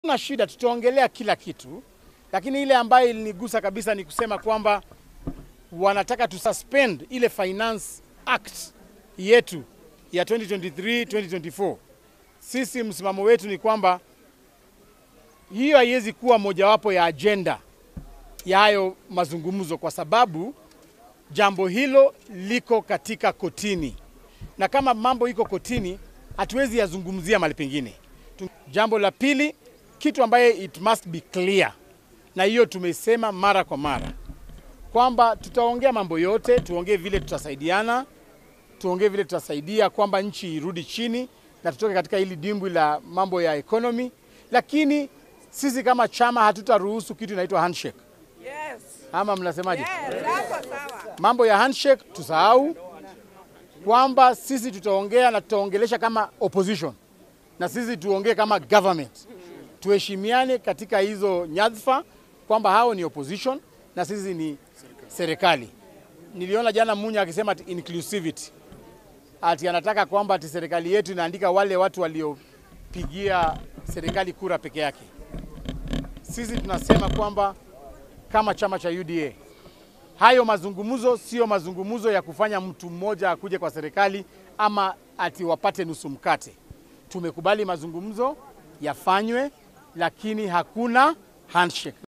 na shida, tutaongelea kila kitu, lakini ile ambayo ilinigusa kabisa ni kusema kwamba wanataka tu suspend ile Finance Act yetu ya 2023 2024. Sisi msimamo wetu ni kwamba hiyo haiwezi kuwa mojawapo ya ajenda ya hayo mazungumzo, kwa sababu jambo hilo liko katika kotini, na kama mambo iko kotini, hatuwezi yazungumzia mahali pengine. Jambo la pili, kitu ambaye it must be clear, na hiyo tumesema mara kwa mara kwamba tutaongea mambo yote, tuongee vile tutasaidiana, tuongee vile tutasaidia kwamba nchi irudi chini na tutoke katika hili dimbwi la mambo ya economy, lakini sisi kama chama hatutaruhusu kitu inaitwa handshake. Yes. Ama mnasemaje? Yes, hapo sawa. Mambo ya handshake tusahau, kwamba sisi tutaongea na tutaongelesha kama opposition na sisi tuongee kama government, tuheshimiane katika hizo nyadhifa, kwamba hao ni opposition na sisi ni serikali. Niliona jana Munya akisema ati inclusivity, ati anataka kwamba ati serikali yetu inaandika wale watu waliopigia serikali kura peke yake. Sisi tunasema kwamba kama chama cha UDA hayo mazungumzo sio mazungumzo ya kufanya mtu mmoja akuje kwa serikali ama ati wapate nusu mkate. Tumekubali mazungumzo yafanywe, lakini hakuna handshake.